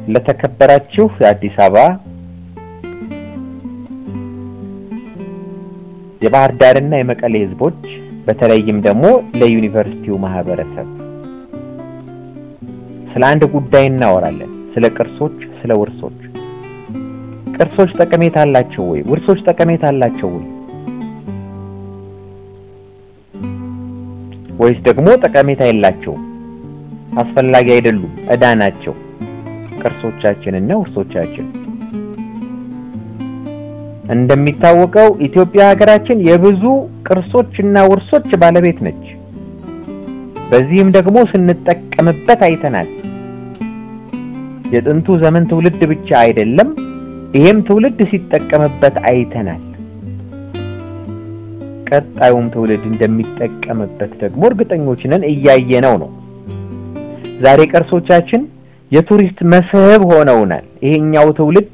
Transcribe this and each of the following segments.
ለተከበራችሁ የአዲስ አበባ የባህር ዳርና የመቀሌ ህዝቦች በተለይም ደግሞ ለዩኒቨርሲቲው ማህበረሰብ ስለ አንድ ጉዳይ እናወራለን። ስለ ቅርሶች፣ ስለ ውርሶች። ቅርሶች ጠቀሜታ አላቸው ወይ? ውርሶች ጠቀሜታ አላቸው ወይ? ወይስ ደግሞ ጠቀሜታ የላቸውም? አስፈላጊ አይደሉም፣ ዕዳ ናቸው ቅርሶቻችንና ውርሶቻችን። እንደሚታወቀው ኢትዮጵያ ሀገራችን የብዙ ቅርሶች እና ውርሶች ባለቤት ነች። በዚህም ደግሞ ስንጠቀምበት አይተናል። የጥንቱ ዘመን ትውልድ ብቻ አይደለም፣ ይሄም ትውልድ ሲጠቀምበት አይተናል። ቀጣዩም ትውልድ እንደሚጠቀምበት ደግሞ እርግጠኞች ነን፣ እያየነው ነው። ዛሬ ቅርሶቻችን የቱሪስት መስህብ ሆነውናል። ይሄኛው ትውልድ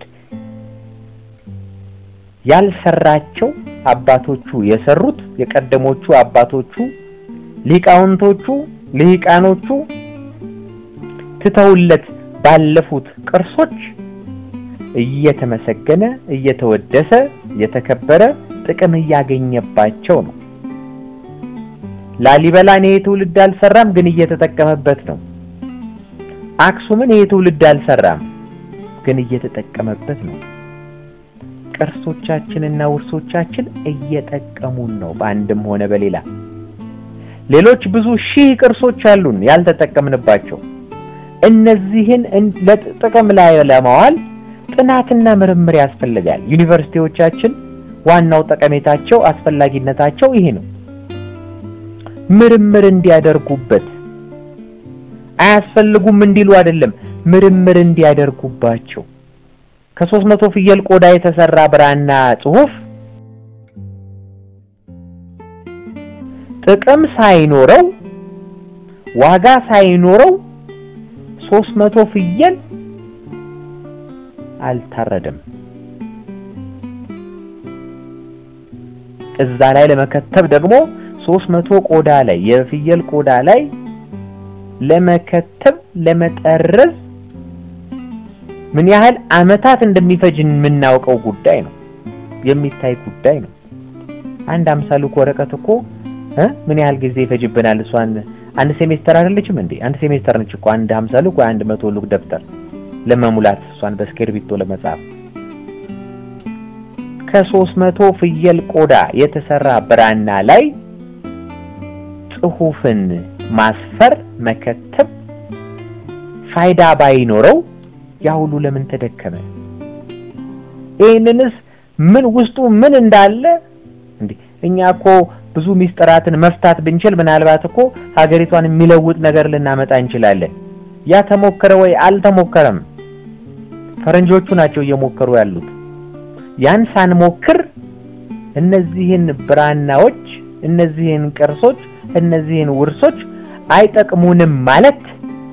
ያልሰራቸው አባቶቹ የሰሩት የቀደሞቹ አባቶቹ ሊቃውንቶቹ ልሂቃኖቹ ትተውለት ባለፉት ቅርሶች እየተመሰገነ እየተወደሰ እየተከበረ ጥቅም እያገኘባቸው ነው። ላሊበላን ይሄ ትውልድ አልሰራም፣ ግን እየተጠቀመበት ነው። አክሱምን ይሄ ትውልድ አልሰራም፣ ግን እየተጠቀመበት ነው። ቅርሶቻችንና ውርሶቻችን እየጠቀሙን ነው፣ በአንድም ሆነ በሌላ። ሌሎች ብዙ ሺህ ቅርሶች አሉን ያልተጠቀምንባቸው። እነዚህን ለጥቅም ላይ ለማዋል ጥናትና ምርምር ያስፈልጋል። ዩኒቨርሲቲዎቻችን ዋናው ጠቀሜታቸው አስፈላጊነታቸው ይሄ ነው። ምርምር እንዲያደርጉበት አያስፈልጉም እንዲሉ አይደለም፣ ምርምር እንዲያደርጉባቸው ከሶስት መቶ ፍየል ቆዳ የተሰራ ብራና ጽሑፍ ጥቅም ሳይኖረው ዋጋ ሳይኖረው ሶስት መቶ ፍየል አልታረደም። እዛ ላይ ለመከተብ ደግሞ ሶስት መቶ ቆዳ ላይ የፍየል ቆዳ ላይ ለመከተብ ለመጠረዝ ምን ያህል ዓመታት እንደሚፈጅ የምናውቀው ጉዳይ ነው። የሚታይ ጉዳይ ነው። አንድ አምሳ ሉክ ወረቀት እኮ እ ምን ያህል ጊዜ ይፈጅብናል? እሷን አንድ ሴሜስተር አይደለችም እንዴ? አንድ ሴሜስተር ነች እኮ አንድ ሀምሳ ሉክ ወይ አንድ መቶ ሉክ ደብተር ለመሙላት እሷን በስክሪብቶ ለመጻፍ ከሶስት መቶ ፍየል ቆዳ የተሰራ ብራና ላይ ጽሑፍን ማስፈር መከተብ ፋይዳ ባይኖረው ያ ሁሉ ለምን ተደከመ? ይህንንስ ምን ውስጡ ምን እንዳለ እንዴ እኛ እኮ ብዙ ሚስጥራትን መፍታት ብንችል ምናልባት እኮ ሀገሪቷን የሚለውጥ ነገር ልናመጣ እንችላለን። ያ ተሞከረ ወይ? አልተሞከረም። ፈረንጆቹ ናቸው እየሞከሩ ያሉት። ያን ሳንሞክር እነዚህን ብራናዎች፣ እነዚህን ቅርሶች፣ እነዚህን ውርሶች አይጠቅሙንም ማለት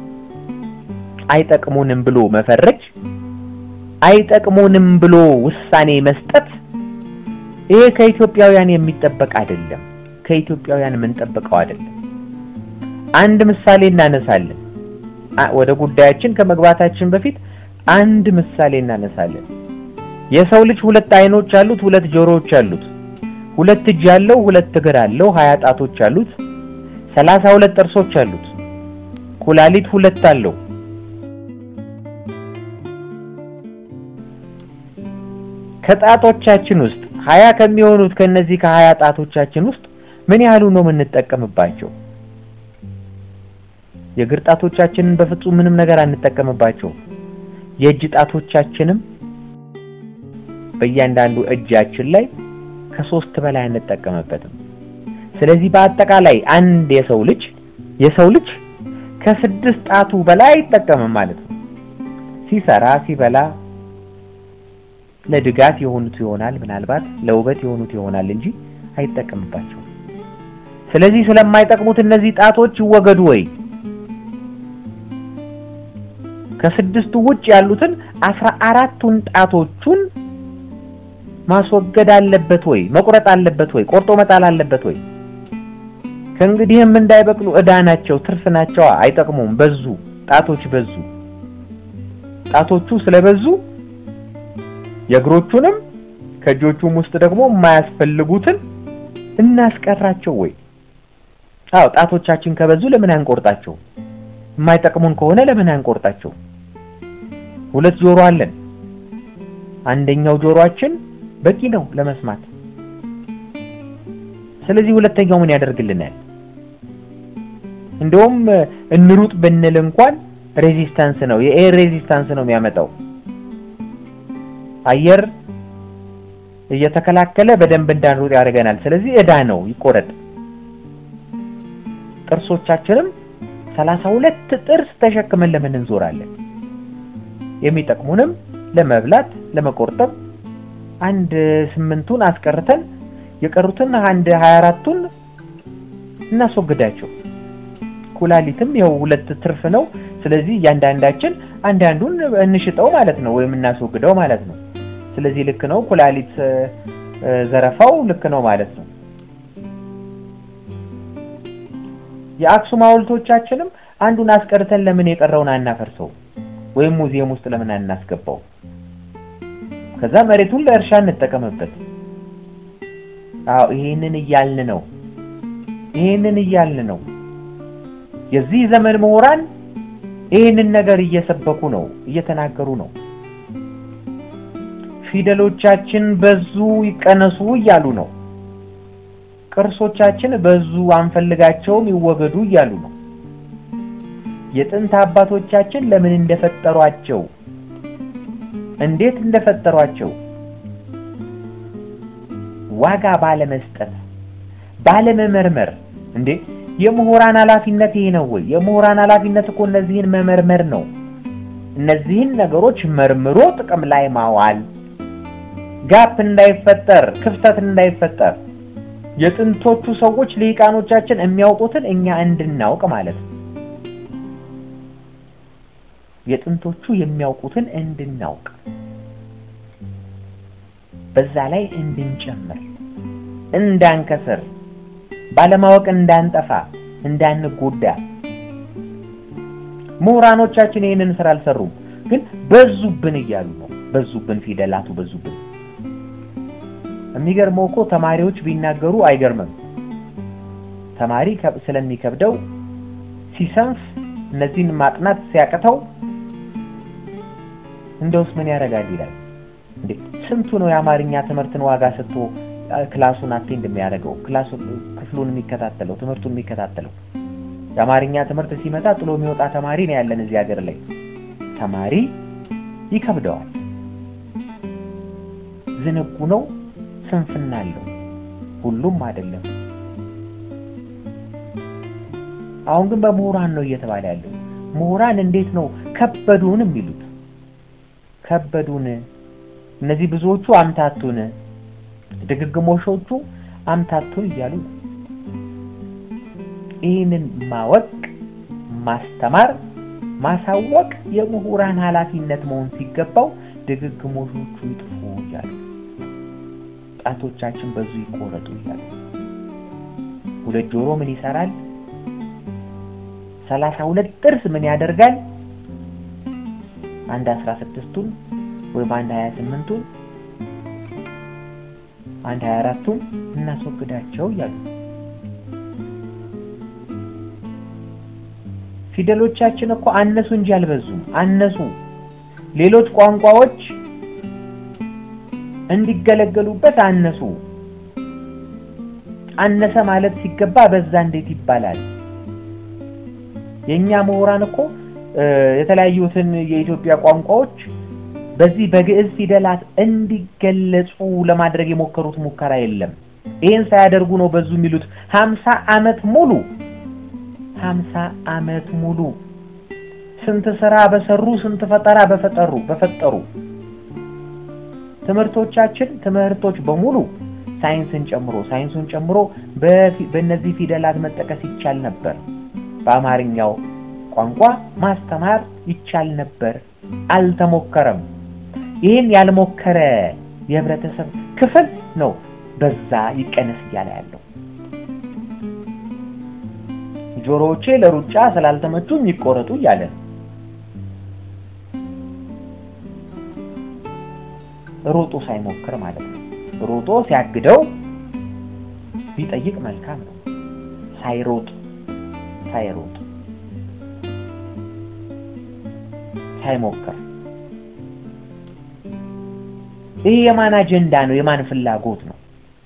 አይጠቅሙንም ብሎ መፈረጅ፣ አይጠቅሙንም ብሎ ውሳኔ መስጠት ይሄ ከኢትዮጵያውያን የሚጠበቅ አይደለም። ከኢትዮጵያውያን የምንጠብቀው አይደለም። አንድ ምሳሌ እናነሳለን። ወደ ጉዳያችን ከመግባታችን በፊት አንድ ምሳሌ እናነሳለን። የሰው ልጅ ሁለት አይኖች አሉት፣ ሁለት ጆሮዎች አሉት፣ ሁለት እጅ አለው፣ ሁለት እግር አለው፣ ሀያ ጣቶች አሉት፣ ሰላሳ ሁለት ጥርሶች አሉት፣ ኩላሊት ሁለት አለው። ከጣቶቻችን ውስጥ ሀያ ከሚሆኑት ከነዚህ ከሀያ ጣቶቻችን ውስጥ ምን ያህሉ ነው የምንጠቀምባቸው? የእግር ጣቶቻችንን በፍጹም ምንም ነገር አንጠቀምባቸው። የእጅ ጣቶቻችንም በእያንዳንዱ እጃችን ላይ ከሶስት በላይ አንጠቀምበትም። ስለዚህ በአጠቃላይ አንድ የሰው ልጅ የሰው ልጅ ከስድስት ጣቱ በላይ አይጠቀምም ማለት ነው። ሲሰራ ሲበላ ለድጋፍ የሆኑት ይሆናል ምናልባት ለውበት የሆኑት ይሆናል እንጂ አይጠቀምባቸውም። ስለዚህ ስለማይጠቅሙት እነዚህ ጣቶች ይወገዱ ወይ? ከስድስቱ ውጭ ያሉትን አስራ አራቱን ጣቶቹን ማስወገድ አለበት ወይ? መቁረጥ አለበት ወይ? ቆርጦ መጣል አለበት ወይ? ከእንግዲህም እንዳይበቅሉ ዕዳ ናቸው፣ ትርፍ ናቸው፣ አይጠቅሙም። በዙ ጣቶች በዙ። ጣቶቹ ስለበዙ የእግሮቹንም ከእጆቹም ውስጥ ደግሞ የማያስፈልጉትን እናስቀራቸው ወይ? አዎ ጣቶቻችን ከበዙ ለምን አንቆርጣቸው? የማይጠቅሙን ከሆነ ለምን አንቆርጣቸው? ሁለት ጆሮ አለን። አንደኛው ጆሮአችን በቂ ነው ለመስማት። ስለዚህ ሁለተኛው ምን ያደርግልናል? እንደውም እንሩጥ ብንል እንኳን ሬዚስታንስ ነው የኤር ሬዚስታንስ ነው የሚያመጣው። አየር እየተከላከለ በደንብ እንዳንሩጥ ያደርገናል። ስለዚህ እዳ ነው ይቆረጥ። ጥርሶቻችንም ሰላሳ ሁለት ጥርስ ተሸክመን ለምን እንዞራለን? የሚጠቅሙንም ለመብላት ለመቆርጠም አንድ ስምንቱን አስቀርተን የቀሩትን አንድ ሀያ አራቱን እናስወግዳቸው። ኩላሊትም ይኸው ሁለት ትርፍ ነው። ስለዚህ እያንዳንዳችን አንዳንዱን እንሽጠው ማለት ነው ወይም እናስወግደው ማለት ነው። ስለዚህ ልክ ነው። ኩላሊት ዘረፋው ልክ ነው ማለት ነው። የአክሱም ሐውልቶቻችንም አንዱን አስቀርተን ለምን የቀረውን አናፈርሰው ወይም ሙዚየም ውስጥ ለምን አናስገባው? ከዛ መሬቱን ለእርሻ እንጠቀምበት። አዎ ይሄንን እያልን ነው። ይሄንን እያልን ነው። የዚህ ዘመን ምሁራን ይህንን ነገር እየሰበኩ ነው፣ እየተናገሩ ነው። ፊደሎቻችን በዙ ይቀነሱ እያሉ ነው። ቅርሶቻችን በዙ አንፈልጋቸውም ይወገዱ እያሉ ነው። የጥንት አባቶቻችን ለምን እንደፈጠሯቸው እንዴት እንደፈጠሯቸው ዋጋ ባለመስጠት ባለመመርመር እንዴ የምሁራን ኃላፊነት ይሄ ነው ወይ? የምሁራን ኃላፊነት እኮ እነዚህን መመርመር ነው። እነዚህን ነገሮች መርምሮ ጥቅም ላይ ማዋል፣ ጋፕ እንዳይፈጠር፣ ክፍተት እንዳይፈጠር የጥንቶቹ ሰዎች ልሂቃኖቻችን የሚያውቁትን እኛ እንድናውቅ ማለት ነው። የጥንቶቹ የሚያውቁትን እንድናውቅ በዛ ላይ እንድንጨምር፣ እንዳንከስር፣ ባለማወቅ እንዳንጠፋ፣ እንዳንጎዳ። ምሁራኖቻችን ይህንን ስራ አልሰሩም፣ ግን በዙብን እያሉ ነው። በዙብን፣ ፊደላቱ በዙብን። የሚገርመው እኮ ተማሪዎች ቢናገሩ አይገርምም። ተማሪ ስለሚከብደው ሲሰንፍ እነዚህን ማጥናት ሲያቅተው እንደውስ ምን ያደርጋል ይላል። እንዴ ስንቱ ነው የአማርኛ ትምህርትን ዋጋ ሰጥቶ ክላሱን አቴንድ የሚያደርገው ክላሱን ክፍሉን የሚከታተለው ትምህርቱን የሚከታተለው የአማርኛ ትምህርት ሲመጣ ጥሎ የሚወጣ ተማሪ ነው ያለን እዚህ ሀገር ላይ። ተማሪ ይከብደዋል። ዝንጉ ነው፣ ስንፍና አለው። ሁሉም አይደለም። አሁን ግን በምሁራን ነው እየተባለ ያለው። ምሁራን እንዴት ነው ከበዱን የሚሉት? ከበዱን እነዚህ ብዙዎቹ አምታቱን፣ ድግግሞሾቹ አምታቱን እያሉ ነው። ይህንን ማወቅ፣ ማስተማር፣ ማሳወቅ የምሁራን ኃላፊነት መሆን ሲገባው ድግግሞሾቹ ይጥፉ እያሉ ጣቶቻችን በዙ ይቆረጡ እያሉ ሁለት ጆሮ ምን ይሰራል? ሰላሳ ሁለት ጥርስ ምን ያደርጋል? አንድ አስራ ስድስቱን ወይም አንድ ሀያ ስምንቱን አንድ ሀያ አራቱን እናስወግዳቸው እያሉ ፊደሎቻችን እኮ አነሱ እንጂ አልበዙም። አነሱ። ሌሎች ቋንቋዎች እንዲገለገሉበት አነሱ። አነሰ ማለት ሲገባ በዛ እንዴት ይባላል? የኛ ምሁራን እኮ የተለያዩትን የኢትዮጵያ ቋንቋዎች በዚህ በግዕዝ ፊደላት እንዲገለጹ ለማድረግ የሞከሩት ሙከራ የለም። ይህን ሳያደርጉ ነው በዙ የሚሉት። ሀምሳ ዓመት ሙሉ ሀምሳ ዓመት ሙሉ ስንት ስራ በሰሩ ስንት ፈጠራ በፈጠሩ በፈጠሩ ትምህርቶቻችን ትምህርቶች በሙሉ ሳይንስን ጨምሮ ሳይንሱን ጨምሮ በእነዚህ ፊደላት መጠቀስ ይቻል ነበር። በአማርኛው ቋንቋ ማስተማር ይቻል ነበር። አልተሞከረም። ይህን ያልሞከረ የህብረተሰብ ክፍል ነው በዛ ይቀነስ እያለ ያለው። ጆሮዎቼ ለሩጫ ስላልተመቹኝ ይቆረጡ እያለ ነው። ሮጦ ሳይሞክር ማለት ነው። ሮጦ ሲያግደው ቢጠይቅ መልካም ነው። ሳይሮጥ ሳይሮጥ ሳይሞክር ይህ የማን አጀንዳ ነው? የማን ፍላጎት ነው?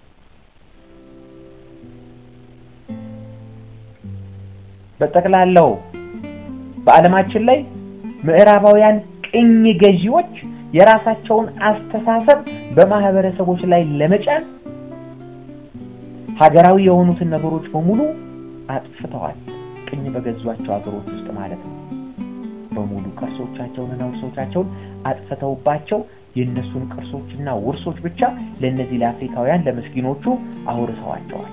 በጠቅላላው በዓለማችን ላይ ምዕራባውያን ቅኝ ገዢዎች የራሳቸውን አስተሳሰብ በማህበረሰቦች ላይ ለመጫን ሀገራዊ የሆኑትን ነገሮች በሙሉ አጥፍተዋል። ቅኝ በገዟቸው ሀገሮች ውስጥ ማለት ነው። በሙሉ ቅርሶቻቸውንና ውርሶቻቸውን አጥፍተውባቸው የእነሱን ቅርሶችና ውርሶች ብቻ ለእነዚህ ለአፍሪካውያን ለምስኪኖቹ አውርሰዋቸዋል።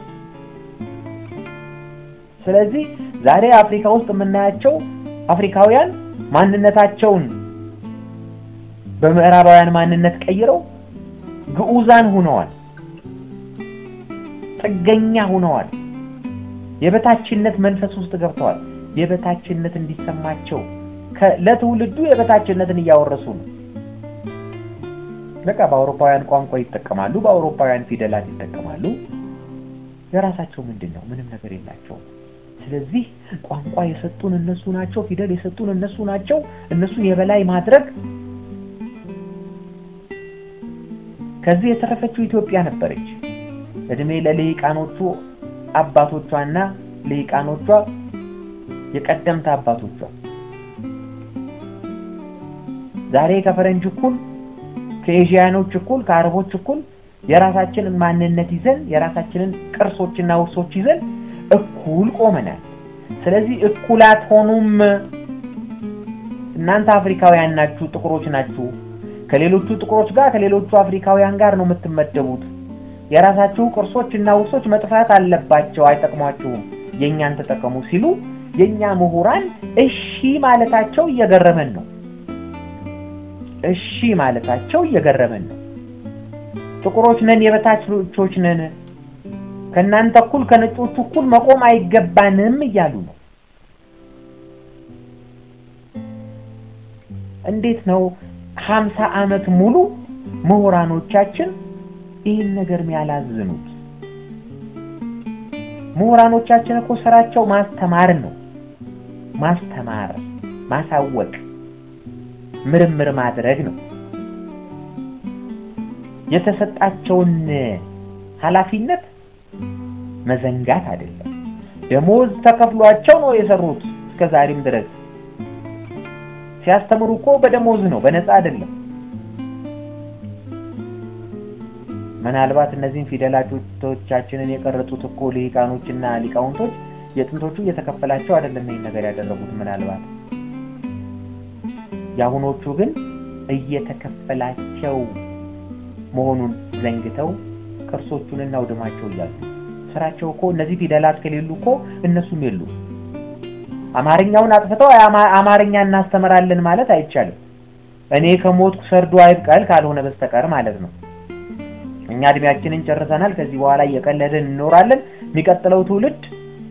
ስለዚህ ዛሬ አፍሪካ ውስጥ የምናያቸው አፍሪካውያን ማንነታቸውን በምዕራባውያን ማንነት ቀይረው ግዑዛን ሆነዋል፣ ጥገኛ ሆነዋል፣ የበታችነት መንፈስ ውስጥ ገብተዋል። የበታችነት እንዲሰማቸው ለትውልዱ የበታችነትን እያወረሱ ነው። በቃ በአውሮፓውያን ቋንቋ ይጠቀማሉ፣ በአውሮፓውያን ፊደላት ይጠቀማሉ። የራሳቸው ምንድን ነው? ምንም ነገር የላቸውም። ስለዚህ ቋንቋ የሰጡን እነሱ ናቸው፣ ፊደል የሰጡን እነሱ ናቸው። እነሱን የበላይ ማድረግ ከዚህ የተረፈችው ኢትዮጵያ ነበረች። እድሜ ለልሂቃኖቹ አባቶቿና ልሂቃኖቿ የቀደምት አባቶቿ ዛሬ ከፈረንጅ እኩል ከኤዥያኖች እኩል ከአረቦች እኩል የራሳችንን ማንነት ይዘን የራሳችንን ቅርሶችና ውርሶች ይዘን እኩል ቆመናል። ስለዚህ እኩል አትሆኑም። እናንተ አፍሪካውያን ናችሁ፣ ጥቁሮች ናችሁ። ከሌሎቹ ጥቁሮች ጋር ከሌሎቹ አፍሪካውያን ጋር ነው የምትመደቡት። የራሳችሁ ቅርሶች እና ውርሶች መጥፋት አለባቸው፣ አይጠቅሟችሁም፣ የእኛን ተጠቀሙ ሲሉ የእኛ ምሁራን እሺ ማለታቸው እየገረመን ነው። እሺ ማለታቸው እየገረመን ነው። ጥቁሮች ነን፣ የበታቾች ነን፣ ከእናንተ እኩል ከነጮቹ እኩል መቆም አይገባንም እያሉ ነው። እንዴት ነው ሀምሳ ዓመት ሙሉ ምሁራኖቻችን ይህን ነገር ያላዝኑት? ምሁራኖቻችን እኮ ስራቸው ማስተማር ነው። ማስተማር፣ ማሳወቅ፣ ምርምር ማድረግ ነው። የተሰጣቸውን ኃላፊነት መዘንጋት አይደለም። ደሞዝ ተከፍሏቸው ነው የሰሩት እስከ ዛሬም ድረስ ሲያስተምሩ እኮ በደሞዝ ነው፣ በነፃ አይደለም። ምናልባት እነዚህን ፊደላቶቻችንን የቀረጹት እኮ ልሂቃኖችና ሊቃውንቶች የጥንቶቹ እየተከፈላቸው አይደለም ይህን ነገር ያደረጉት። ምናልባት የአሁኖቹ ግን እየተከፈላቸው መሆኑን ዘንግተው ቅርሶቹንና ውድማቸው እያሉ ስራቸው እኮ እነዚህ ፊደላት ከሌሉ እኮ እነሱም የሉ። አማርኛውን አጥፍተው አማርኛ እናስተምራለን ማለት አይቻልም። እኔ ከሞትኩ ሰርዶ አይብቀል ካልሆነ በስተቀር ማለት ነው። እኛ እድሜያችንን ጨርሰናል። ከዚህ በኋላ እየቀለድን እንኖራለን። የሚቀጥለው ትውልድ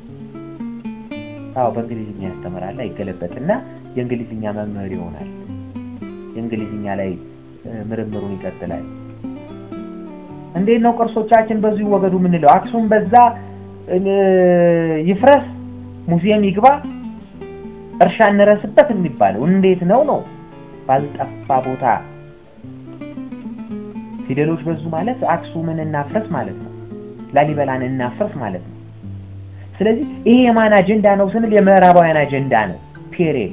አዎ በእንግሊዝኛ ያስተምራል፣ አይገለበጥና የእንግሊዝኛ መምህር ይሆናል። የእንግሊዝኛ ላይ ምርምሩን ይቀጥላል። እንዴት ነው ቅርሶቻችን በዚሁ ይወገዱ የምንለው? አክሱም በዛ ይፍረስ፣ ሙዚየም ይግባ፣ እርሻ እንረስበት የሚባለው እንዴት ነው ነው? ባልጠፋ ቦታ ፊደሎች በዙ ማለት አክሱምን እናፍረስ ማለት ነው። ላሊበላን እናፍረስ ማለት ነው። ስለዚህ ይሄ የማን አጀንዳ ነው ስንል የምዕራባውያን አጀንዳ ነው። ፔሪየድ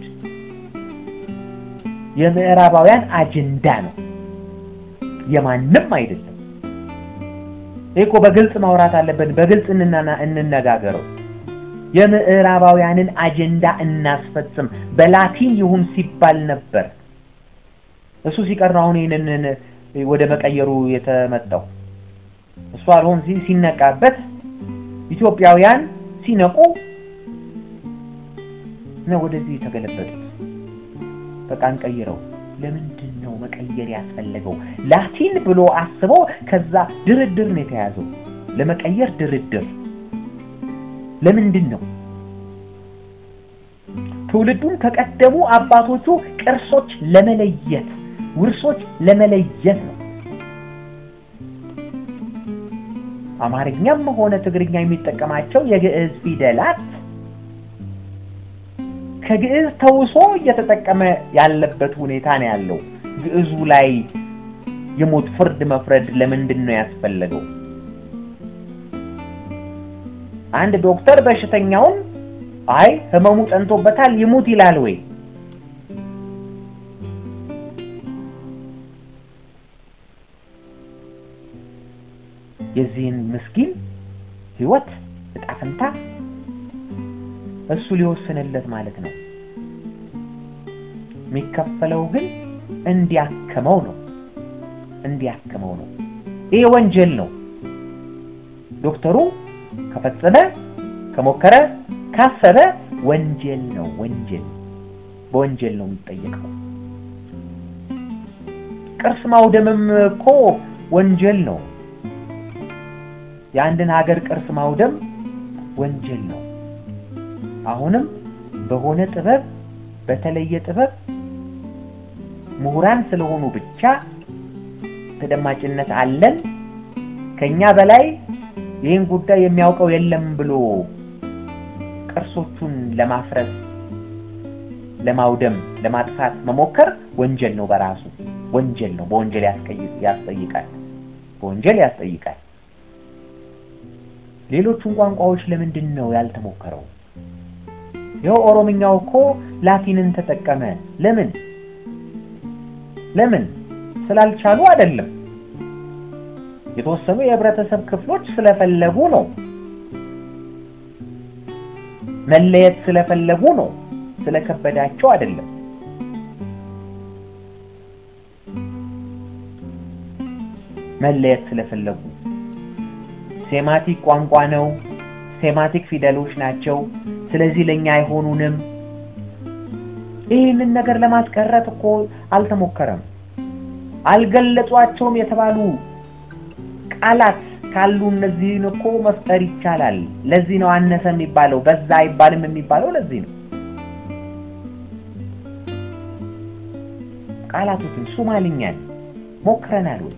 የምዕራባውያን አጀንዳ ነው፣ የማንም አይደለም። ይሄ እኮ በግልጽ ማውራት አለብን። በግልጽ እንነጋገረው። የምዕራባውያንን አጀንዳ እናስፈጽም። በላቲን ይሁን ሲባል ነበር። እሱ ሲቀር ነው አሁን ይህንን ወደ መቀየሩ የተመጣው። እሱ አልሆን ሲነቃበት ኢትዮጵያውያን ሲነቁ ነው ወደዚህ የተገለበጡት። በቃ እንቀይረው። ለምንድን ነው መቀየር ያስፈለገው? ላቲን ብሎ አስቦ ከዛ ድርድር ነው የተያዘው። ለመቀየር ድርድር ለምንድን ነው? ትውልዱን ከቀደሙ አባቶቹ ቅርሶች ለመለየት ውርሶች ለመለየት ነው። አማርኛም ሆነ ትግርኛ የሚጠቀማቸው የግዕዝ ፊደላት ከግዕዝ ተውሶ እየተጠቀመ ያለበት ሁኔታ ነው ያለው። ግዕዙ ላይ የሞት ፍርድ መፍረድ ለምንድን ነው ያስፈለገው? አንድ ዶክተር በሽተኛውን አይ ህመሙ ጠንቶበታል ይሙት ይላል ወይ? የዚህን ምስኪን ህይወት እጣ ፈንታ እሱ ሊወስንለት ማለት ነው። የሚከፈለው ግን እንዲያክመው ነው እንዲያክመው ነው። ይሄ ወንጀል ነው። ዶክተሩ ከፈጸመ ከሞከረ ካሰበ ወንጀል ነው። ወንጀል በወንጀል ነው የሚጠየቀው። ቅርስ ማውደምም እኮ ወንጀል ነው። የአንድን ሀገር ቅርስ ማውደም ወንጀል ነው። አሁንም በሆነ ጥበብ በተለየ ጥበብ ምሁራን ስለሆኑ ብቻ ተደማጭነት አለን ከኛ በላይ ይህን ጉዳይ የሚያውቀው የለም ብሎ ቅርሶቹን ለማፍረስ፣ ለማውደም፣ ለማጥፋት መሞከር ወንጀል ነው። በራሱ ወንጀል ነው። በወንጀል ያስጠይቃል። በወንጀል ያስጠይቃል። ሌሎቹን ቋንቋዎች ለምንድን ነው ያልተሞከረው? ይኸው ኦሮምኛው እኮ ላቲንን ተጠቀመ። ለምን ለምን? ስላልቻሉ አይደለም። የተወሰኑ የህብረተሰብ ክፍሎች ስለፈለጉ ነው። መለየት ስለፈለጉ ነው። ስለከበዳቸው አይደለም። መለየት ስለፈለጉ ሴማቲክ ቋንቋ ነው። ሴማቲክ ፊደሎች ናቸው። ስለዚህ ለኛ አይሆኑንም። ይህንን ነገር ለማስቀረት እኮ አልተሞከረም። አልገለጿቸውም የተባሉ ቃላት ካሉ እነዚህን እኮ መፍጠር ይቻላል። ለዚህ ነው አነሰ የሚባለው፣ በዛ አይባልም የሚባለው ለዚህ ነው። ቃላቶችን ሶማሊኛን ሞክረናል ወይ?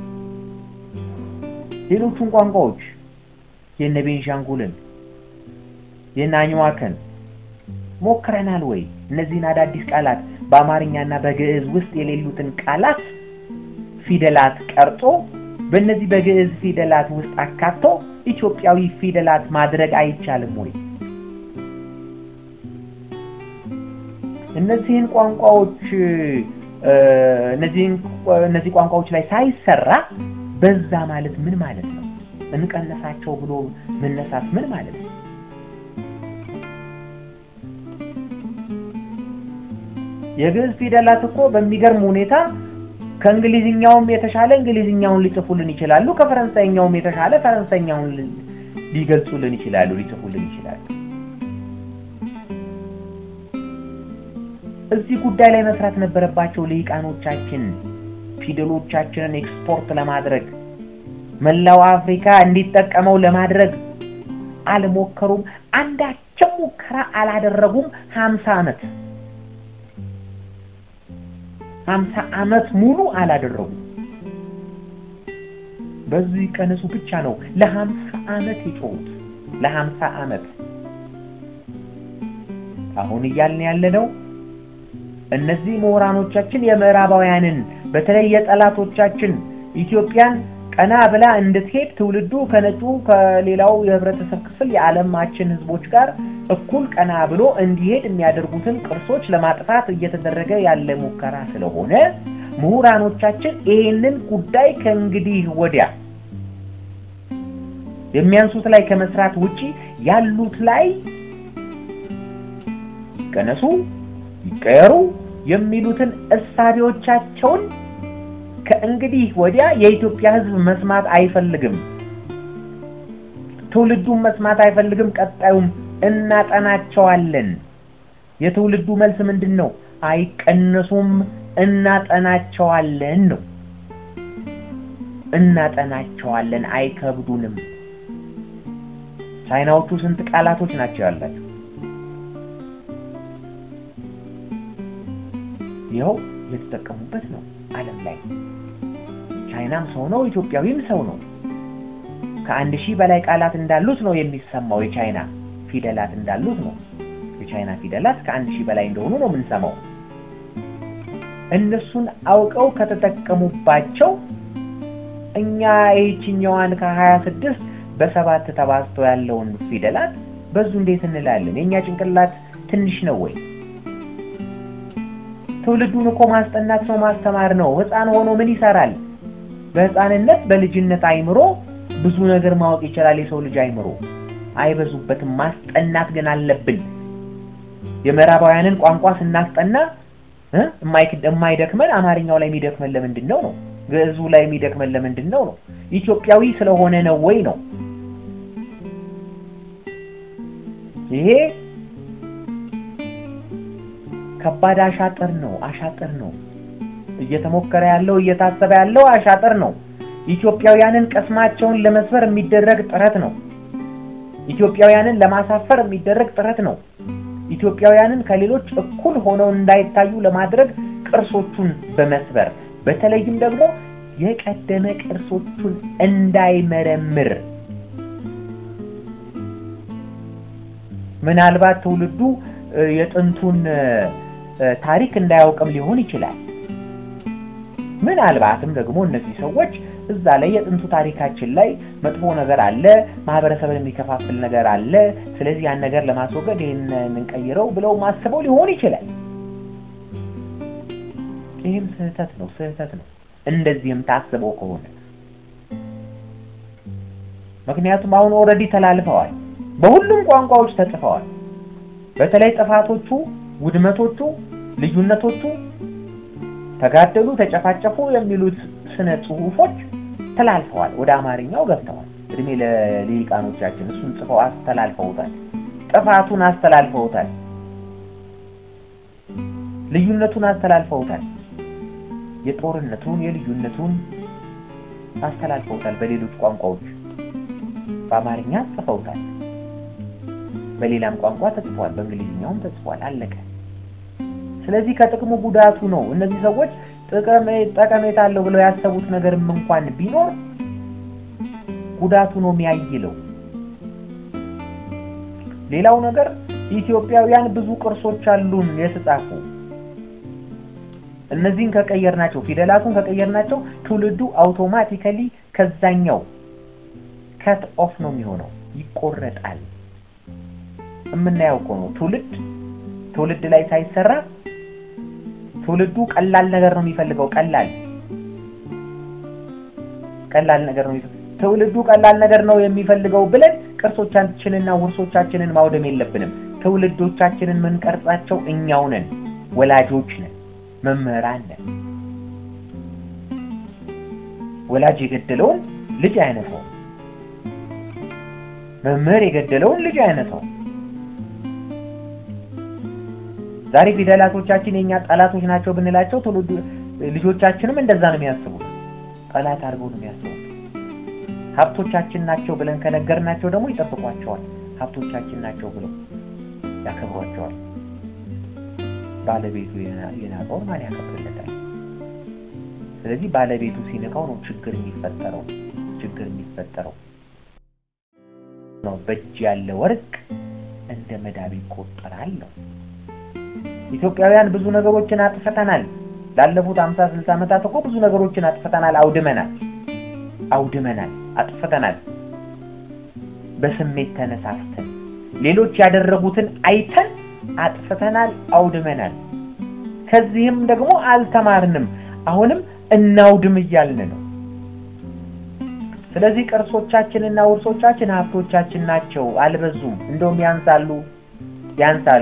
ሌሎቹን ቋንቋዎች የነ ቤንሻንጉልን የነ አኝዋክን ሞክረናል ወይ? እነዚህን አዳዲስ ቃላት በአማርኛና በግዕዝ ውስጥ የሌሉትን ቃላት ፊደላት ቀርጾ በእነዚህ በግዕዝ ፊደላት ውስጥ አካቶ ኢትዮጵያዊ ፊደላት ማድረግ አይቻልም ወይ? እነዚህን ቋንቋዎች እነዚህን እነዚህ ቋንቋዎች ላይ ሳይሰራ በዛ ማለት ምን ማለት ነው? እንቀነሳቸው ብሎ መነሳት ምን ማለት ነው? የግዕዝ ፊደላት እኮ በሚገርም ሁኔታ ከእንግሊዝኛውም የተሻለ እንግሊዝኛውን ሊጽፉልን ይችላሉ። ከፈረንሳይኛውም የተሻለ ፈረንሳይኛውን ሊገልጹልን ይችላሉ፣ ሊጽፉልን ይችላሉ። እዚህ ጉዳይ ላይ መስራት ነበረባቸው ልሂቃኖቻችን። ፊደሎቻችንን ኤክስፖርት ለማድረግ መላው አፍሪካ እንዲጠቀመው ለማድረግ አልሞከሩም። አንዳቸው ሙከራ አላደረጉም። ሀምሳ ዓመት ሀምሳ ዓመት ሙሉ አላደረጉም። በዚህ ቀነሱ ብቻ ነው ለሀምሳ ዓመት የጮሁት። ለሀምሳ ዓመት አሁን እያልን ያለነው እነዚህ ምሁራኖቻችን የምዕራባውያንን በተለይ የጠላቶቻችን ኢትዮጵያን ቀና ብላ እንድትሄድ ትውልዱ ከነጩ ከሌላው የህብረተሰብ ክፍል የዓለማችን ህዝቦች ጋር እኩል ቀና ብሎ እንዲሄድ የሚያደርጉትን ቅርሶች ለማጥፋት እየተደረገ ያለ ሙከራ ስለሆነ ምሁራኖቻችን ይህንን ጉዳይ ከእንግዲህ ወዲያ የሚያንሱት ላይ ከመስራት ውጪ ያሉት ላይ ይቀነሱ፣ ይቀየሩ የሚሉትን እሳቤዎቻቸውን ከእንግዲህ ወዲያ የኢትዮጵያ ህዝብ መስማት አይፈልግም። ትውልዱን መስማት አይፈልግም። ቀጣዩም እናጠናቸዋለን። የትውልዱ መልስ ምንድን ነው? አይቀነሱም፣ እናጠናቸዋለን ነው። እናጠናቸዋለን፣ አይከብዱንም። ቻይናዎቹ ስንት ቃላቶች ናቸው ያላቸው? ይኸው እየተጠቀሙበት ነው ዓለም ላይ ቻይናም ሰው ነው፣ ኢትዮጵያዊም ሰው ነው። ከአንድ ሺህ በላይ ቃላት እንዳሉት ነው የሚሰማው። የቻይና ፊደላት እንዳሉት ነው። የቻይና ፊደላት ከአንድ ሺህ በላይ እንደሆኑ ነው የምንሰማው። እነሱን አውቀው ከተጠቀሙባቸው እኛ ይህችኛዋን ከሀያ ስድስት በሰባት ተባዝቶ ያለውን ፊደላት በዙ እንዴት እንላለን? የእኛ ጭንቅላት ትንሽ ነው ወይ? ትውልዱን እኮ ማስጠናት ነው ማስተማር ነው። ሕፃን ሆኖ ምን ይሰራል? በሕፃንነት በልጅነት አይምሮ ብዙ ነገር ማወቅ ይችላል። የሰው ልጅ አይምሮ አይበዙበትም። ማስጠናት ግን አለብን። የምዕራባውያንን ቋንቋ ስናስጠና የማይደክመን አማርኛው ላይ የሚደክመን ለምንድን ነው ነው? ግዕዙ ላይ የሚደክመን ለምንድን ነው ነው? ኢትዮጵያዊ ስለሆነ ነው ወይ ነው? ይሄ ከባድ አሻጥር ነው። አሻጥር ነው እየተሞከረ ያለው እየታሰበ ያለው አሻጥር ነው። ኢትዮጵያውያንን ቅስማቸውን ለመስበር የሚደረግ ጥረት ነው። ኢትዮጵያውያንን ለማሳፈር የሚደረግ ጥረት ነው። ኢትዮጵያውያንን ከሌሎች እኩል ሆነው እንዳይታዩ ለማድረግ ቅርሶቹን በመስበር በተለይም ደግሞ የቀደመ ቅርሶቹን እንዳይመረምር ምናልባት ትውልዱ የጥንቱን ታሪክ እንዳያውቅም ሊሆን ይችላል። ምናልባትም ደግሞ እነዚህ ሰዎች እዛ ላይ የጥንቱ ታሪካችን ላይ መጥፎ ነገር አለ፣ ማህበረሰብን የሚከፋፍል ነገር አለ፣ ስለዚህ ያን ነገር ለማስወገድ ይህን እንቀይረው ብለው ማስበው ሊሆን ይችላል። ይህም ስህተት ነው፣ ስህተት ነው። እንደዚህም ታስበው ከሆነ ምክንያቱም አሁን ኦልሬዲ ተላልፈዋል፣ በሁሉም ቋንቋዎች ተጽፈዋል። በተለይ ጥፋቶቹ፣ ውድመቶቹ፣ ልዩነቶቹ፣ ተጋደሉ፣ ተጨፋጨፉ የሚሉት ስነ ጽሁፎች ተላልፈዋል፣ ወደ አማርኛው ገብተዋል። እድሜ ለሊቃኖቻችን እሱን ጽፈው አስተላልፈውታል። ጥፋቱን አስተላልፈውታል። ልዩነቱን አስተላልፈውታል። የጦርነቱን የልዩነቱን አስተላልፈውታል። በሌሎች ቋንቋዎች በአማርኛ ጽፈውታል። በሌላም ቋንቋ ተጽፏል። በእንግሊዝኛውም ተጽፏል። አለቀ። ስለዚህ ከጥቅሙ ጉዳቱ ነው። እነዚህ ሰዎች ጠቀሜታ አለው ብለው ያሰቡት ነገርም እንኳን ቢኖር ጉዳቱ ነው የሚያይለው። ሌላው ነገር ኢትዮጵያውያን ብዙ ቅርሶች አሉን የተጻፉ እነዚህን ከቀየርናቸው ፊደላቱን ከቀየርናቸው ትውልዱ አውቶማቲካሊ ከዛኛው ከት ኦፍ ነው የሚሆነው፣ ይቆረጣል። የምናየው እኮ ነው። ትውልድ ትውልድ ላይ ሳይሰራ ትውልዱ ቀላል ነገር ነው የሚፈልገው። ቀላል ቀላል ነገር ነው ትውልዱ ቀላል ነገር ነው የሚፈልገው ብለን ቅርሶቻችንና ውርሶቻችንን ማውደም የለብንም። ትውልዶቻችንን ምንቀርጻቸው እኛው ነን፣ ወላጆች ነን፣ መምህራን ነን። ወላጅ የገደለውን ልጅ አይነሳው፣ መምህር የገደለውን ልጅ አይነሳው። ዛሬ ፊደላቶቻችን የኛ ጠላቶች ናቸው ብንላቸው ትውልዱ ልጆቻችንም እንደዛ ነው የሚያስቡት። ጠላት አድርገው ነው የሚያስቡት። ሀብቶቻችን ናቸው ብለን ከነገርናቸው ደግሞ ይጠብቋቸዋል። ሀብቶቻችን ናቸው ብለው ያከብሯቸዋል። ባለቤቱ የናቀውን ማን ያከብርለታል? ስለዚህ ባለቤቱ ሲንቀው ነው ችግር የሚፈጠረው ችግር የሚፈጠረው ነው። በእጅ ያለ ወርቅ እንደ መዳብ ይቆጠራል ነው። ኢትዮጵያውያን ብዙ ነገሮችን አጥፍተናል። ላለፉት 50 60 ዓመታት እኮ ብዙ ነገሮችን አጥፍተናል፣ አውድመናል፣ አውድመናል፣ አጥፍተናል። በስሜት ተነሳስተን ሌሎች ያደረጉትን አይተን አጥፍተናል፣ አውድመናል። ከዚህም ደግሞ አልተማርንም። አሁንም እናውድም እያልን ነው። ስለዚህ ቅርሶቻችንና ውርሶቻችን ሀብቶቻችን ናቸው። አልበዙም፣ እንደውም ያንሳሉ፣ ያንሳሉ።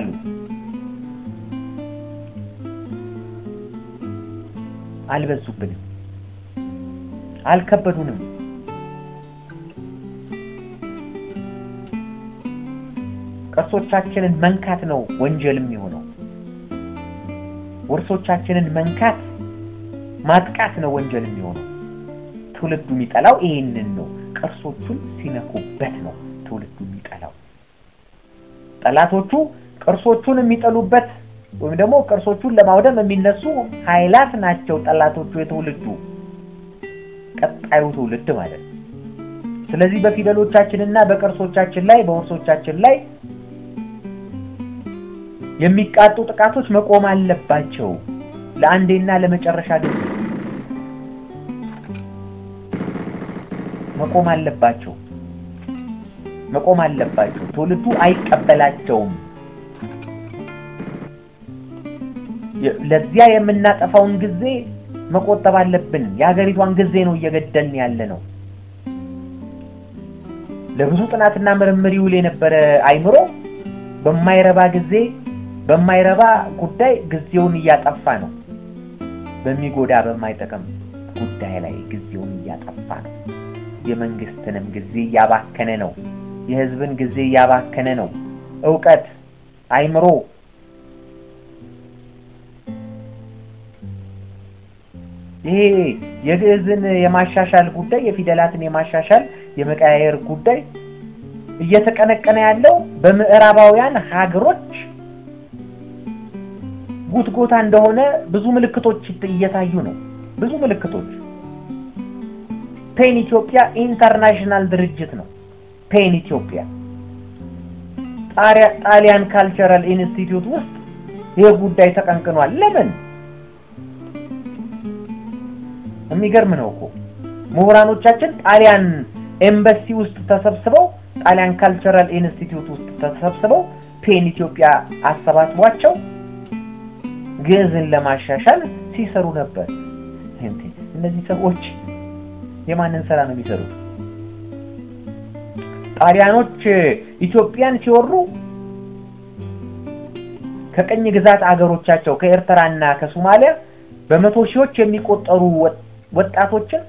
አልበዙብንም፣ አልከበዱንም። ቅርሶቻችንን መንካት ነው ወንጀል የሚሆነው። ውርሶቻችንን መንካት ማጥቃት ነው ወንጀል የሚሆነው። ትውልዱ የሚጠላው ይሄንን ነው። ቅርሶቹን ሲነኩበት ነው ትውልዱ የሚጠላው። ጠላቶቹ ቅርሶቹን የሚጠሉበት ወይም ደግሞ ቅርሶቹን ለማውደም የሚነሱ ኃይላት ናቸው ጠላቶቹ የትውልዱ ቀጣዩ ትውልድ ማለት ነው። ስለዚህ በፊደሎቻችንና በቅርሶቻችን ላይ በውርሶቻችን ላይ የሚቃጡ ጥቃቶች መቆም አለባቸው። ለአንዴና ለመጨረሻ ጊዜ መቆም አለባቸው። መቆም አለባቸው። ትውልዱ አይቀበላቸውም። ለዚያ የምናጠፋውን ጊዜ መቆጠብ አለብን። የሀገሪቷን ጊዜ ነው እየገደልን ያለ ነው። ለብዙ ጥናትና ምርምር ይውል የነበረ አይምሮ በማይረባ ጊዜ በማይረባ ጉዳይ ጊዜውን እያጠፋ ነው። በሚጎዳ በማይጠቅም ጉዳይ ላይ ጊዜውን እያጠፋ ነው። የመንግስትንም ጊዜ እያባከነ ነው። የህዝብን ጊዜ እያባከነ ነው። እውቀት፣ አይምሮ ይሄ የግዕዝን የማሻሻል ጉዳይ የፊደላትን የማሻሻል የመቀያየር ጉዳይ እየተቀነቀነ ያለው በምዕራባውያን ሀገሮች ጉትጎታ እንደሆነ ብዙ ምልክቶች እየታዩ ነው። ብዙ ምልክቶች ፔን ኢትዮጵያ ኢንተርናሽናል ድርጅት ነው። ፔን ኢትዮጵያ ጣሊያን ካልቸራል ኢንስቲትዩት ውስጥ ይህ ጉዳይ ተቀንቅኗል። ለምን? የሚገርም ነው እኮ ምሁራኖቻችን ጣሊያን ኤምባሲ ውስጥ ተሰብስበው ጣሊያን ካልቸራል ኢንስቲትዩት ውስጥ ተሰብስበው ፔን ኢትዮጵያ አሰባስቧቸው ግዕዝን ለማሻሻል ሲሰሩ ነበር። እነዚህ ሰዎች የማንን ስራ ነው የሚሰሩት? ጣሊያኖች ኢትዮጵያን ሲወሩ ከቀኝ ግዛት አገሮቻቸው ከኤርትራና ከሶማሊያ በመቶ ሺዎች የሚቆጠሩ ወጣቶችን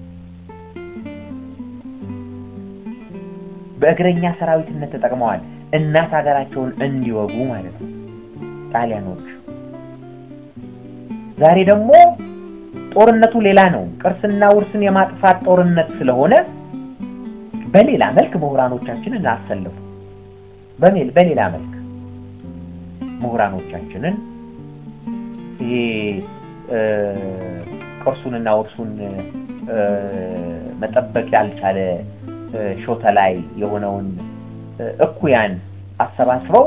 በእግረኛ ሰራዊትነት ተጠቅመዋል። እናት ሀገራቸውን እንዲወጉ ማለት ነው ጣሊያኖች። ዛሬ ደግሞ ጦርነቱ ሌላ ነው። ቅርስና ውርስን የማጥፋት ጦርነት ስለሆነ በሌላ መልክ ምሁራኖቻችንን አሰልፉ። በሌላ መልክ ምሁራኖቻችንን ይሄ ቅርሱንና ውርሱን መጠበቅ ያልቻለ ሾተ ላይ የሆነውን እኩያን አሰባስበው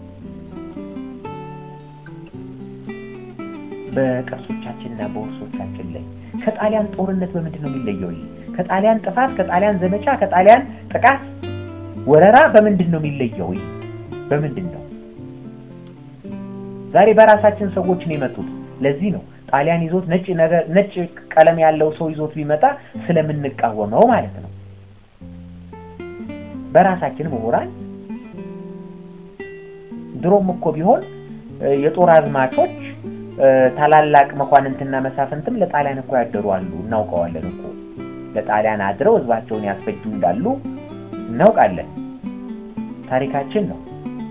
በቅርሶቻችንና በውርሶቻችን ላይ ከጣሊያን ጦርነት በምንድን ነው የሚለየው? ይሄ ከጣሊያን ጥፋት፣ ከጣሊያን ዘመቻ፣ ከጣሊያን ጥቃት ወረራ በምንድን ነው የሚለየው? ይሄ በምንድን ነው? ዛሬ በራሳችን ሰዎች ነው የመጡት። ለዚህ ነው ጣሊያን ይዞት ነጭ ነገር ነጭ ቀለም ያለው ሰው ይዞት ቢመጣ ስለምንቃወመው ማለት ነው። በራሳችን ምሁራን ድሮም እኮ ቢሆን የጦር አዝማቾች ታላላቅ መኳንንትና መሳፍንትም ለጣሊያን እኮ ያደሩ አሉ። እናውቀዋለን እኮ ለጣሊያን አድረው ህዝባቸውን ያስፈጁ እንዳሉ እናውቃለን። ታሪካችን ነው።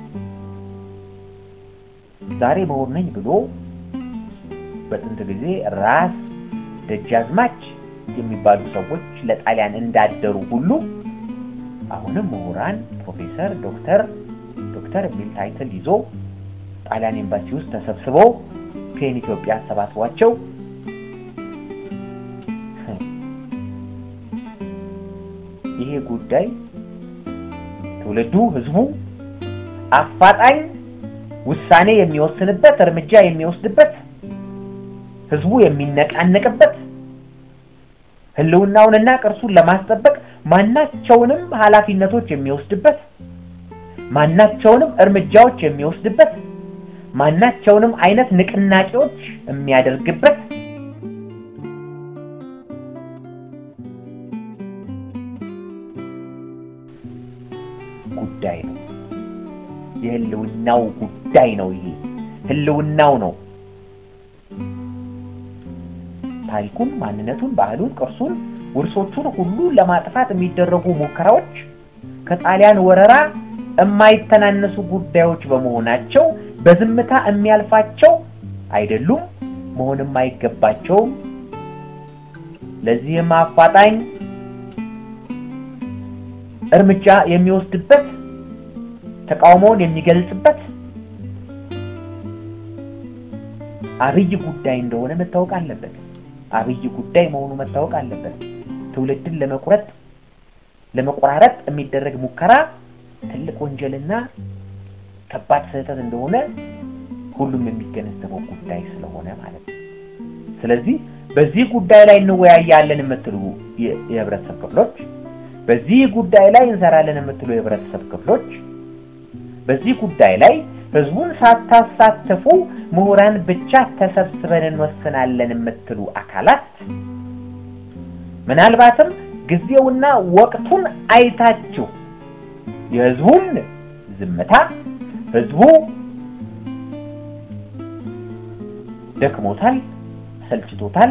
ዛሬ ምሁር ነኝ ብሎ በጥንት ጊዜ ራስ ደጃዝማች የሚባሉ ሰዎች ለጣሊያን እንዳደሩ ሁሉ አሁንም ምሁራን ፕሮፌሰር፣ ዶክተር ዶክተር የሚል ታይትል ይዞ ጣሊያን ኤምባሲ ውስጥ ተሰብስበው ፔን ኢትዮጵያ አሰባስቧቸው ይሄ ጉዳይ ትውልዱ ህዝቡ አፋጣኝ ውሳኔ የሚወስንበት እርምጃ የሚወስድበት ህዝቡ የሚነቃነቅበት ህልውናውንና ቅርሱን ለማስጠበቅ ማናቸውንም ኃላፊነቶች የሚወስድበት ማናቸውንም እርምጃዎች የሚወስድበት ማናቸውንም አይነት ንቅናቄዎች የሚያደርግበት ጉዳይ ነው። የህልውናው ጉዳይ ነው። ይሄ ህልውናው ነው። ታሪኩን፣ ማንነቱን፣ ባህሉን፣ ቅርሱን፣ ውርሶቹን ሁሉ ለማጥፋት የሚደረጉ ሙከራዎች ከጣሊያን ወረራ የማይተናነሱ ጉዳዮች በመሆናቸው በዝምታ የሚያልፋቸው አይደሉም፣ መሆንም አይገባቸውም። ለዚህም አፋጣኝ እርምጃ የሚወስድበት ተቃውሞውን የሚገልጽበት አብይ ጉዳይ እንደሆነ መታወቅ አለበት። አብይ ጉዳይ መሆኑ መታወቅ አለበት። ትውልድን ለመቁረጥ ለመቆራረጥ የሚደረግ ሙከራ ትልቅ ወንጀልና ከባድ ስህተት እንደሆነ ሁሉም የሚገነዘበው ጉዳይ ስለሆነ ማለት ነው። ስለዚህ በዚህ ጉዳይ ላይ እንወያያለን የምትሉ የህብረተሰብ ክፍሎች፣ በዚህ ጉዳይ ላይ እንሰራለን የምትሉ የህብረተሰብ ክፍሎች፣ በዚህ ጉዳይ ላይ ህዝቡን ሳታሳትፉ ምሁራን ብቻ ተሰብስበን እንወስናለን የምትሉ አካላት ምናልባትም ጊዜውና ወቅቱን አይታችሁ የህዝቡን ዝምታ ህዝቡ ደክሞታል፣ ሰልችቶታል፣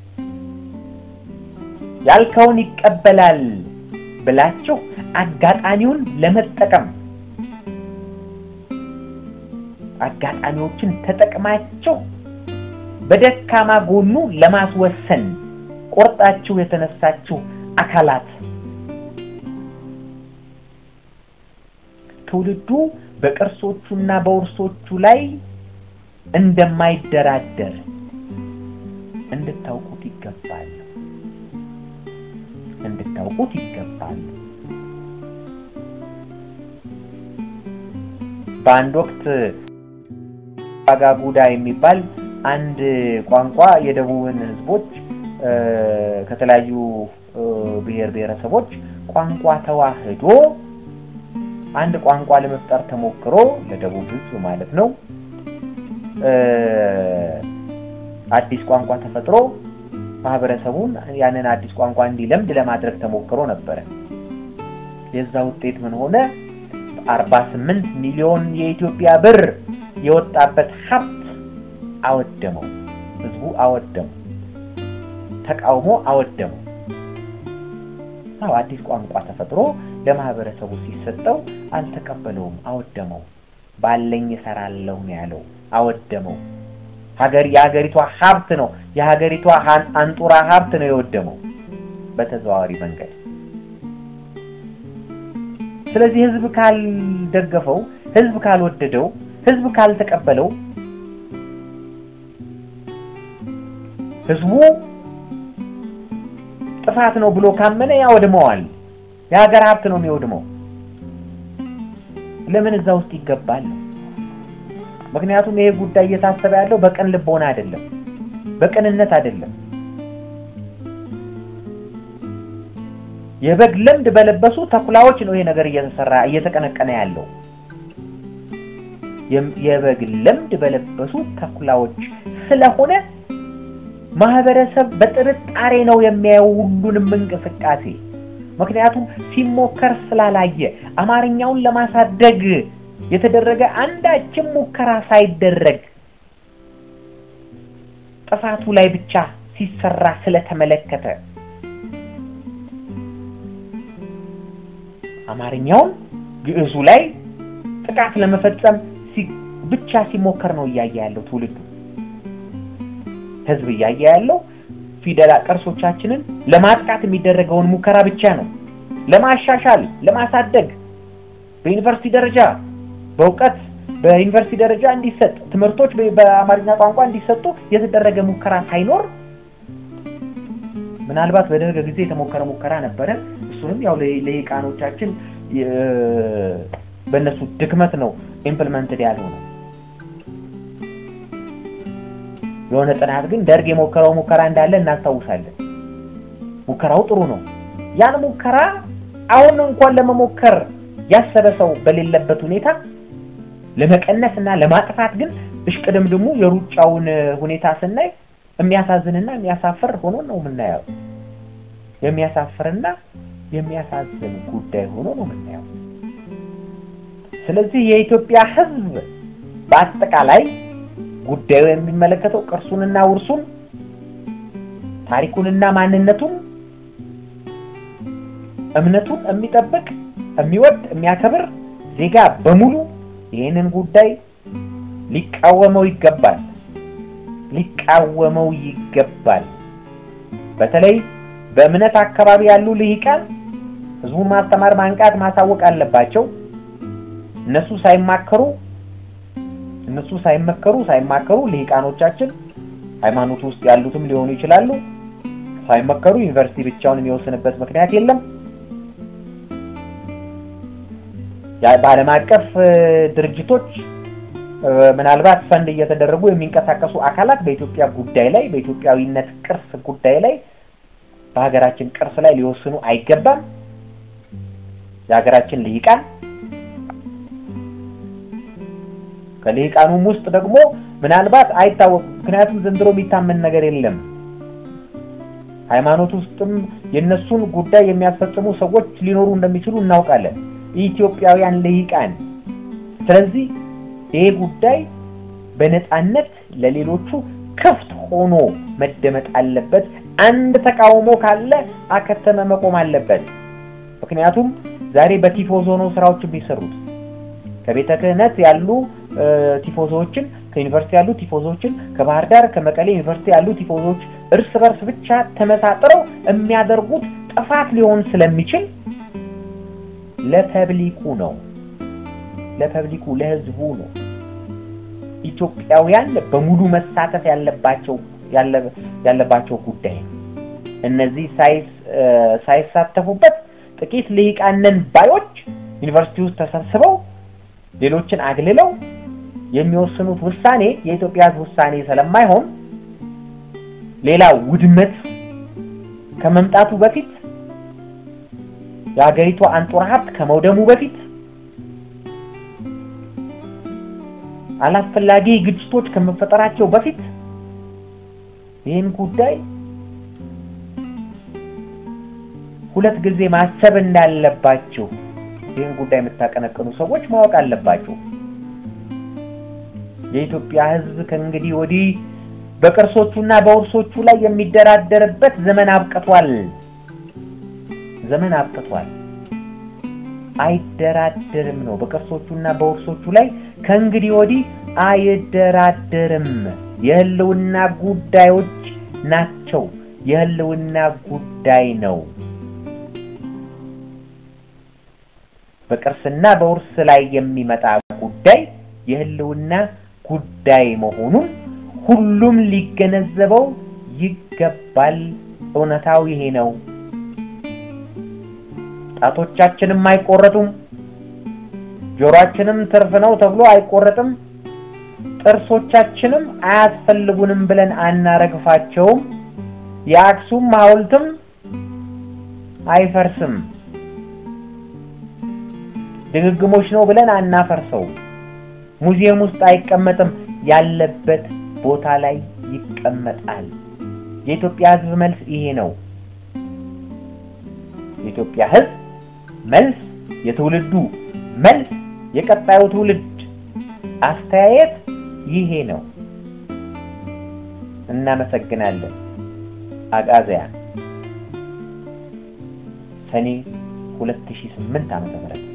ያልከውን ይቀበላል ብላችሁ አጋጣሚውን ለመጠቀም አጋጣሚዎችን ተጠቅማችሁ በደካማ ጎኑ ለማስወሰን ቆርጣችሁ የተነሳችሁ አካላት ትውልዱ በቅርሶቹና በውርሶቹ ላይ እንደማይደራደር እንድታውቁት ይገባል እንድታውቁት ይገባል። በአንድ ወቅት ባጋጉዳ የሚባል አንድ ቋንቋ የደቡብን ህዝቦች ከተለያዩ ብሔር ብሔረሰቦች ቋንቋ ተዋህዶ አንድ ቋንቋ ለመፍጠር ተሞክሮ ለደቡብ ህዝብ ማለት ነው። አዲስ ቋንቋ ተፈጥሮ ማህበረሰቡን ያንን አዲስ ቋንቋ እንዲለምድ ለማድረግ ተሞክሮ ነበረ። የዛ ውጤት ምን ሆነ? አርባ ስምንት ሚሊዮን የኢትዮጵያ ብር የወጣበት ሀብት አወደመው። ህዝቡ አወደመው። ተቃውሞ አወደመው። አዎ አዲስ ቋንቋ ተፈጥሮ ለማህበረሰቡ ሲሰጠው አልተቀበለውም፣ አወደመው። ባለኝ እሰራለሁ ነው ያለው፣ አወደመው። ሀገር የሀገሪቷ ሀብት ነው የሀገሪቷ አንጡራ ሀብት ነው የወደመው በተዘዋዋሪ መንገድ። ስለዚህ ህዝብ ካልደገፈው፣ ህዝብ ካልወደደው፣ ህዝብ ካልተቀበለው ህዝቡ ጥፋት ነው ብሎ ካመነ ያወድመዋል። የሀገር ሀብት ነው የሚወድመው። ለምን እዛ ውስጥ ይገባል? ምክንያቱም ይሄ ጉዳይ እየታሰበ ያለው በቅን ልቦና አይደለም፣ በቅንነት አይደለም። የበግ ለምድ በለበሱ ተኩላዎች ነው ይሄ ነገር እየተሰራ እየተቀነቀነ ያለው። የበግ ለምድ በለበሱ ተኩላዎች ስለሆነ ማህበረሰብ በጥርጣሬ ነው የሚያየው ሁሉንም እንቅስቃሴ። ምክንያቱም ሲሞከር ስላላየ አማርኛውን ለማሳደግ የተደረገ አንዳችም ሙከራ ሳይደረግ ጥፋቱ ላይ ብቻ ሲሰራ ስለተመለከተ አማርኛውን ግዕዙ ላይ ጥቃት ለመፈጸም ብቻ ሲሞከር ነው እያየ ያለው ትውልዱ። ህዝብ እያየ ያለው ፊደላ ቅርሶቻችንን ለማጥቃት የሚደረገውን ሙከራ ብቻ ነው። ለማሻሻል፣ ለማሳደግ በዩኒቨርሲቲ ደረጃ በእውቀት በዩኒቨርሲቲ ደረጃ እንዲሰጥ ትምህርቶች በአማርኛ ቋንቋ እንዲሰጡ የተደረገ ሙከራ ሳይኖር ምናልባት በደርግ ጊዜ የተሞከረ ሙከራ ነበረ። እሱንም ያው ለሂቃኖቻችን በእነሱ ድክመት ነው ኢምፕልመንትድ ያልሆነው። የሆነ ጥናት ግን ደርግ የሞከረው ሙከራ እንዳለ እናስታውሳለን። ሙከራው ጥሩ ነው። ያን ሙከራ አሁን እንኳን ለመሞከር ያሰበ ሰው በሌለበት ሁኔታ ለመቀነስ እና ለማጥፋት ግን እሽቅድምድሙ የሩጫውን ሁኔታ ስናይ የሚያሳዝንና የሚያሳፍር ሆኖ ነው የምናየው። የሚያሳፍርና የሚያሳዝን ጉዳይ ሆኖ ነው የምናየው። ስለዚህ የኢትዮጵያ ሕዝብ በአጠቃላይ ጉዳዩ የሚመለከተው ቅርሱንና ውርሱን ታሪኩንና ማንነቱን እምነቱን የሚጠብቅ የሚወድ የሚያከብር ዜጋ በሙሉ ይህንን ጉዳይ ሊቃወመው ይገባል ሊቃወመው ይገባል። በተለይ በእምነት አካባቢ ያሉ ልሂቃን ህዝቡን ማስተማር፣ ማንቃት፣ ማሳወቅ አለባቸው። እነሱ ሳይማከሩ እነሱ ሳይመከሩ ሳይማከሩ ልሂቃኖቻችን ሃይማኖት ውስጥ ያሉትም ሊሆኑ ይችላሉ። ሳይመከሩ ዩኒቨርሲቲ ብቻውን የሚወስንበት ምክንያት የለም። በዓለም አቀፍ ድርጅቶች ምናልባት ፈንድ እየተደረጉ የሚንቀሳቀሱ አካላት በኢትዮጵያ ጉዳይ ላይ በኢትዮጵያዊነት ቅርስ ጉዳይ ላይ በሀገራችን ቅርስ ላይ ሊወስኑ አይገባም። የሀገራችን ልሂቃን ከልሂቃኑም ውስጥ ደግሞ ምናልባት አይታወቅም። ምክንያቱም ዘንድሮ የሚታመን ነገር የለም። ሃይማኖት ውስጥም የነሱን ጉዳይ የሚያስፈጽሙ ሰዎች ሊኖሩ እንደሚችሉ እናውቃለን። ኢትዮጵያውያን ልሂቃን። ስለዚህ ይሄ ጉዳይ በነፃነት ለሌሎቹ ክፍት ሆኖ መደመጥ አለበት። አንድ ተቃውሞ ካለ አከተመ መቆም አለበት። ምክንያቱም ዛሬ በቲፎዞ ነው ስራዎች የሚሰሩት። ከቤተ ክህነት ያሉ ቲፎዞዎችን፣ ከዩኒቨርሲቲ ያሉ ቲፎዞዎችን፣ ከባህር ዳር ከመቀሌ ዩኒቨርሲቲ ያሉ ቲፎዞዎች እርስ በርስ ብቻ ተመሳጥረው የሚያደርጉት ጥፋት ሊሆን ስለሚችል ለፐብሊኩ ነው፣ ለፐብሊኩ ለህዝቡ ነው። ኢትዮጵያውያን በሙሉ መሳተፍ ያለባቸው ያለባቸው ጉዳይ ነው። እነዚህ ሳይሳተፉበት ጥቂት ልሂቃንን ባዮች ዩኒቨርሲቲ ውስጥ ተሰብስበው ሌሎችን አግልለው የሚወስኑት ውሳኔ የኢትዮጵያ ህዝብ ውሳኔ ስለማይሆን ሌላ ውድመት ከመምጣቱ በፊት የሀገሪቷ አንጡራ ሀብት ከመውደሙ በፊት አላስፈላጊ ግጭቶች ከመፈጠራቸው በፊት ይህን ጉዳይ ሁለት ጊዜ ማሰብ እንዳለባችሁ ይህን ጉዳይ የምታቀነቅኑ ሰዎች ማወቅ አለባችሁ። የኢትዮጵያ ህዝብ ከእንግዲህ ወዲህ በቅርሶቹና በውርሶቹ ላይ የሚደራደርበት ዘመን አብቅቷል። ዘመን አብቅቷል። አይደራደርም ነው። በቅርሶቹና በውርሶቹ ላይ ከእንግዲህ ወዲህ አይደራደርም። የህልውና ጉዳዮች ናቸው። የህልውና ጉዳይ ነው። በቅርስና በውርስ ላይ የሚመጣ ጉዳይ የህልውና ጉዳይ መሆኑን ሁሉም ሊገነዘበው ይገባል። እውነታው ይሄ ነው። ጣቶቻችንም አይቆረጡም፣ ጆሮአችንም ትርፍ ነው ተብሎ አይቆረጥም፣ ጥርሶቻችንም አያስፈልጉንም ብለን አናረግፋቸውም። የአክሱም ሐውልትም አይፈርስም፣ ድግግሞች ነው ብለን አናፈርሰው። ሙዚየም ውስጥ አይቀመጥም፣ ያለበት ቦታ ላይ ይቀመጣል። የኢትዮጵያ ህዝብ መልስ ይሄ ነው። የኢትዮጵያ ህዝብ መልስ፣ የትውልዱ መልስ፣ የቀጣዩ ትውልድ አስተያየት ይሄ ነው። እናመሰግናለን። አጋዚያን ሰኔ 2008 ዓ.ም